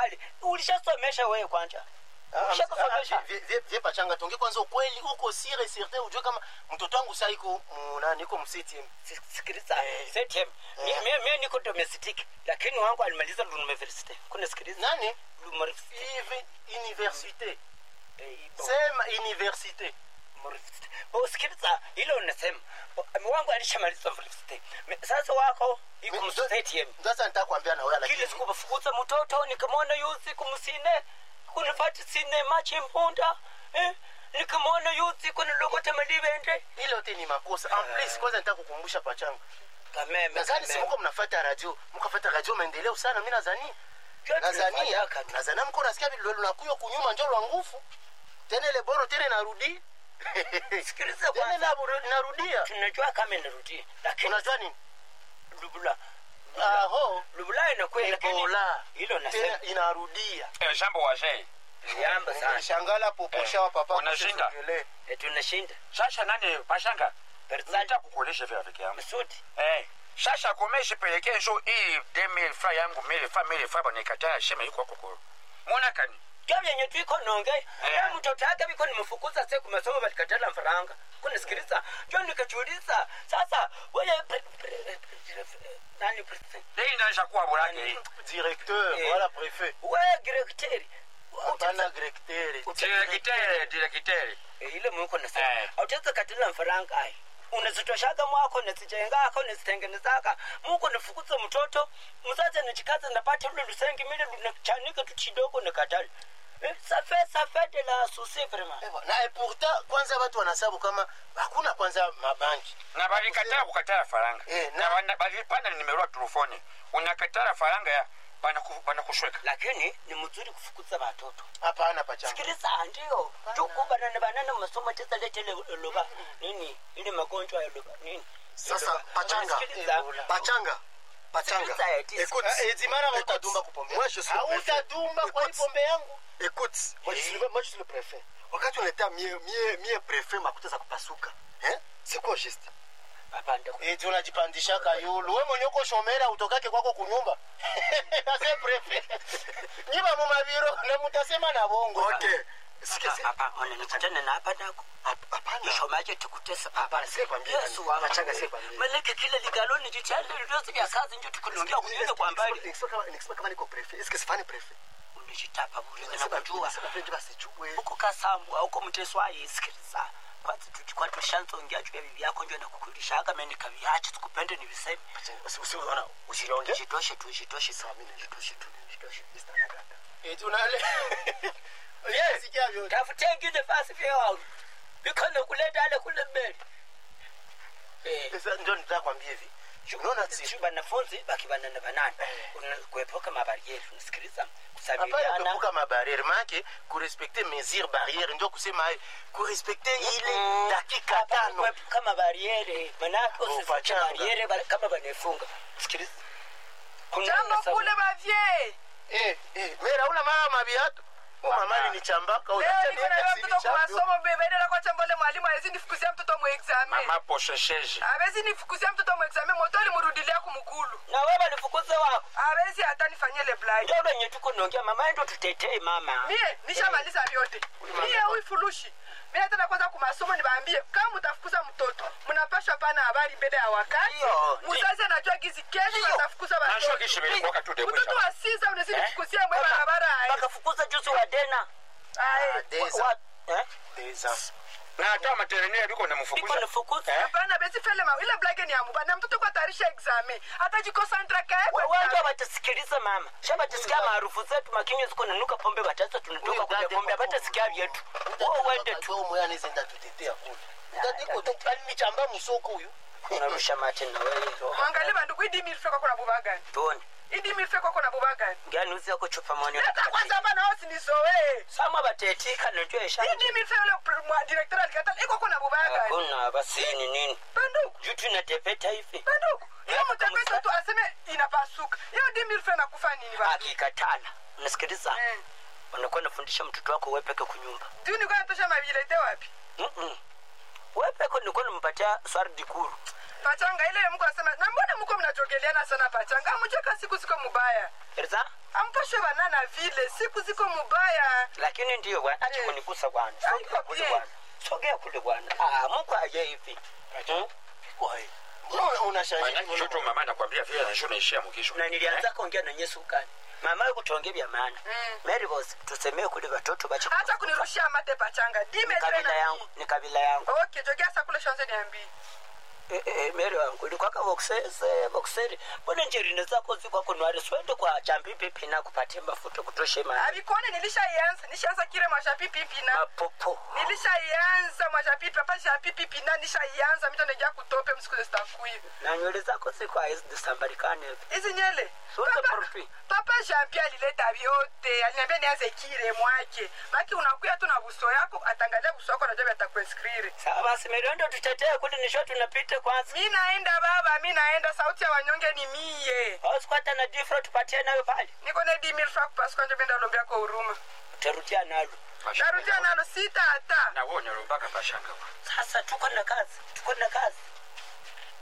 serikali ulishasomesha wewe kwanza Ushakusomesha? vie pachanga tonge kwanza ukweli uko sire certain ujue kama mtoto wangu saa iko munani iko msiti Si- sikiliza setem mie niko domestic lakini wangu alimaliza university kuna sikiliza nani University. Ivi- universite Eh, bo- sema universite university. Bo, sikiliza hilo unasema Bo, wangu alishamaliza university Me- sasa wako iko Mi- mstadium sasa nitakwambia na wewe kile lakini siku bafukuza mtoto nikamwona yuzi kumsine kunifati sine machi mpunda eh? nikamwona yuzi kunilokota malivende ile yote ni makosa en plus kwanza nitaka kukumbusha pachanga kameme nadhani si mko mnafuata radio mkafuata radio maendeleo sana mimi nadhani nazania nazania mko nasikia vile lunakuyo kunyuma njo lwa nguvu tena ile boro tena narudi sikiliza tena kwanza naru- narudia tunajua kama inarudi lakini unajua nini lubula aho lubula inakuwa lakini ebola hilo tena nasema inarudia Eh, jambo wazee yamba sana shangala poposha wa papa Unashinda? kusogele. Eh, tunashinda sasa nani pashanga Berzali nita kukuonesha vya rafiki yangu Masudi eh sasa komesha pelekea njo hii 2000 fra yangu 1000 fra 1000 fra banikataa shema yuko kokoro mwana kani kya vyenye twiko nonge Eh. na mtoto yake viko nimfukuza se kumasomo valikatala mfaranga kunisikiliza njo nikachuuliza sasa weye pre- pre- pre- nani president? hii ndaisha kuwa bulake hii directeur Eh. wala prefet weye direkteri hapana directeur direkitere direkitere ile mwiko nasema Eh. autaweza katila mfaranga ai unazitoshaga mwako nazijengaka unazitengenezaka muko nifukuza mtoto mzazi anachikaza napata ule lusengi mile lunachanika tu kidogo nikatali Eh, safe safe de la souci vraiment Ewa, na et pourtant kwanza watu wanasabu kama hakuna kwanza mabanki na balikataa kukatala faranga Eh, na- na wana- balipana nimero ya telefoni unakatala faranga ya banaku- banakushweka lakini ni mzuri kufukuza watoto hapana pachanga sikiliza ndio tukubanana banana masomo teza lete ile loba nini ile magonjwa ya loba nini Sasa, Loba. pachanga. Sikiliza. pachanga pachanga Sikiliza, eti- écoute Ah, Edimara écoute, utadumba kupombe moi je suis le préfet. hautadumba kwa hii Écoute, pombe yangu écoute moi je suis le- moi je suis le préfet wakati unaita mie mie mie préfet makuta za kupasuka hein c'est quoi juste Papa, ndio. eti unajipandishaka yulu we mwenye uko shomera utokake kwako kunyumba ase prefe nyiba mumaviro na mutasema na bongo okay sikia Papa, papa, unanikutana na hapa nako hap- hapana ishomaje tukutesa papa Hapana, sikwambia Yesu nani. wangu. Pachanga, sikwambia. maleke kile ligaloni jichale lyote vya kazi ndio tukunongea kunyele kwa mbali Nikisema kama- nikisema kama niko préfet est-ce que sifani préfet unijitapa bure Nikisema- nakujua nikisema préfet basijue uko kasambu auko mteswayi sikiliza kwanza tukikuwa tushanzongea juu ya bibi yako njo nakukulishaga meni kaviache tukupende ni viseme Usi- usi- unaona, usilonge jitoshe tu jitoshe tu Sawa, mimi jitoshe tu jitoshe Mr. Nagata. eti unale yesikia vyote tafute ingine fasi vya wangu bikono kuleta ale kule mbele eh Sasa ndio nitakwambia hivi unaona si sio wanafunzi bakibanana banana Una- kuepuka mabarieri unasikiliza hapana kusabiliana kuepuka mabariere maake kurespekte mesure barriere ndio kusema eh, kurespekte ile dakika Hapana, tano kuepuka mabarieri manake usifuche pachanga. barieri ba- kama banefunga sikiliza Kuna jambo sababu. kule bavye Eh, eh, mera una mama mabiatu umamani ni chambaka leo unacha niko na niweka mtoto sili kwa changu. masomo bebenera kwa chambole mwalimu awezi nifukuzia mtoto mu examen mama poshesheje awezi nifukuzia mtoto mu examen moto limurudilia kumukulu na wewe balifukuza wako awezi hata nifanyie le blind ndio lenye tuko naongea mama ndio tutetee mama mie nishamaliza vyote mie huyu furushi mie tena kwanza kumasomo nibaambie kama mutafukuza mtoto mnapashwa pana habari mbele ya wakati Ndio, mzazi anajua gizi kesho atafukuza najua watoto kishi bilikuwaka tu de mtoto wa siza unazidi Eh? kufukuzia mwe barabara aye. bakafukuza juzi wa dena Aye. Ah, des Wa- ans, eh? des ans. na hata materinere biko biko namfukuza nifukuza hapana besi fele ma ile blage ni ya muba na mtoto kwa tarisha examen hatajikonsantra kae kwa wanja examen. batasisikiliza mama sha batasikia maarufu zetu makinywa ziko nanuka pombe batasa tunatoka Huyu kuja dada pombe yuko batasikia vyetu Mtati wewe kwa uende tu kagao moya anaweza enda tutetea kule. Mtati kwa tu alinichamba musoko huyu. unarusha mate na wewe mwangalie bandugu idi milfe kwako na buba gani tuone idi milfe kwako na buba gani gani uzi yako chupa mwani leta kwanza hapa na wasi nizoee sama batetika najua isha idi milfe yule pr- mwa director alikata iko kuna buba gani hakuna basi ni nini bandugu juu tunatepeta hivi bandugu hiyo mtapesa tu aseme inapasuka hiyo di milfe nakufa nini ba akikatala unasikiliza Eh. unakuwa nafundisha mtoto wako wepeke kunyumba tu niko natosha mavilete wapi Mm-mm. wepeke nilikuwa nimpatia swari dikuru pachanga ile mko asema na mbona mko mnajogeleana sana pachanga mjeka siku siko mubaya Erza ampashe banana vile siku ziko mubaya lakini ndiyo bwana acha Eh. kunigusa bwana Haiko sogea kule bien. bwana sogea kule bwana ah mungu aje hivi Hmm? Wai. Mbona unashangaa? Manake shoto mama nakwambia vile na njoo naishia mkisho. na nilianza kuongea na Yesu kani mama yuko tuongee vya maana Mm. Mary boss tusemee kule watoto bache hata kunirushia mate pachanga dime kabila tena yangu ni kabila yangu okay jogea sakule shanze niambii eh, eh, Mary wangu ulikwaka boxese boxeri mbona njerine zako ziko kunwari swende kwa chambipi pina kupatia mafuta kutoshe maana abikone nilishaianza nishaanza kile mwashapipipina mapopo nilishaianza mwashapipi hapa shapipipina nishaianza mito nejaa kutope msiku zestakuivi na nywele zako ziko hazisambarikane hivi hizi nyele Sura Papa- profi. papa jampi alileta vyote aliniambia nianze kile mwake maki unakuya tu na buso yako atangalia buso yako najua vatakueskriri sawa basi Mary ndo tutetee kule nisho tunapita kwanza mi naenda baba mi naenda sauti ya wanyonge ni mie hausikwata na difro tupatie nayo pale niko ne dimil fra kupasuka njo benda lombea kwa huruma utarudia nalo narudia nalo sita hata Na wewe unarumbaka pashanga. sasa tuko na kazi tuko na kazi